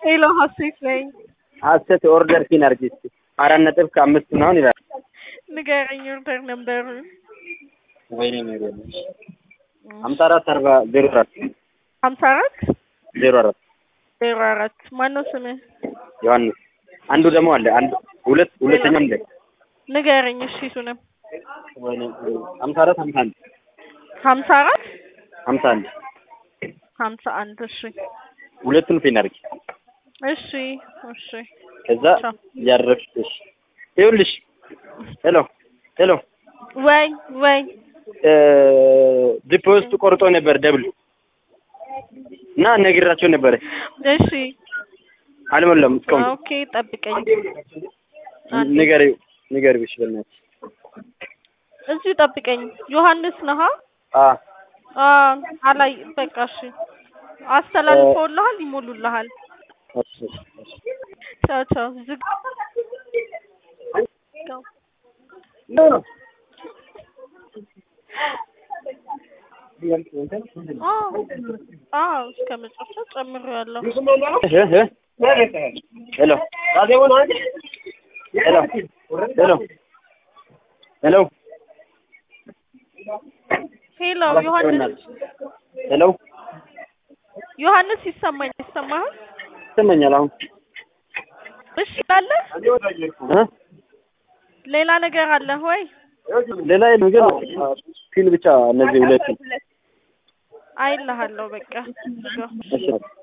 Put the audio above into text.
ሄሎ ሀሴት ነኝ። ሀሴት ኦርደር ፒን አድርጊ እስኪ አራት ነጥብ ከአምስት ምናምን ይላል። ንገረኝ ኦርደር ነበሩን ወይኔ ነገር ሀምሳ አራት አርባ ዜሮ አራት ሀምሳ አራት ዜሮ አራት ዜሮ አራት ማነው ስምህ? ዮሐንስ አንዱ ደግሞ አለ አንዱ ሁለት ሁለተኛም አለ ንገረኝ እሺ እሱንም ወይኔ ሀምሳ አራት ሀምሳ አንድ ሀምሳ አራት ሀምሳ አንድ ሀምሳ አንድ እሺ ሁለቱን ፒን አድርጊ እሺ እሺ ከዛ ቻው። እያደረግሽ እሺ ይኸውልሽ ሄሎ ሄሎ ወይ ወይ ዲፖዚት ቆርጦ ነበር ደብል እና ነግራቸው ነበረ እሺ አልሞላም እስካሁን ኦኬ ጠብቀኝ ንገሪው ንገሪው እሺ በእናትሽ እዚሁ ጠብቀኝ ዮሐንስ ነሃ አ አ አላይ በቃ እሺ አስተላልፈውልሃል ይሞሉልሃል እሺ እሺ ቻው ቻው ዝግ አዎ አዎ እስከ መጨረሻ ጨምሬያለሁ እ እ ሄሎ ሄሎ ሄሎ ሄሎ ሄሎ ዮሐንስ ሄሎ ዮሐንስ ይሰማኝ ይሰማሃል ይሰማኛል አሁን እሺ አለ እ ሌላ ነገር አለ ወይ ሌላ የለም ግን ፒን ብቻ እነዚህ ሁለቱ አይልሃለሁ በቃ እሺ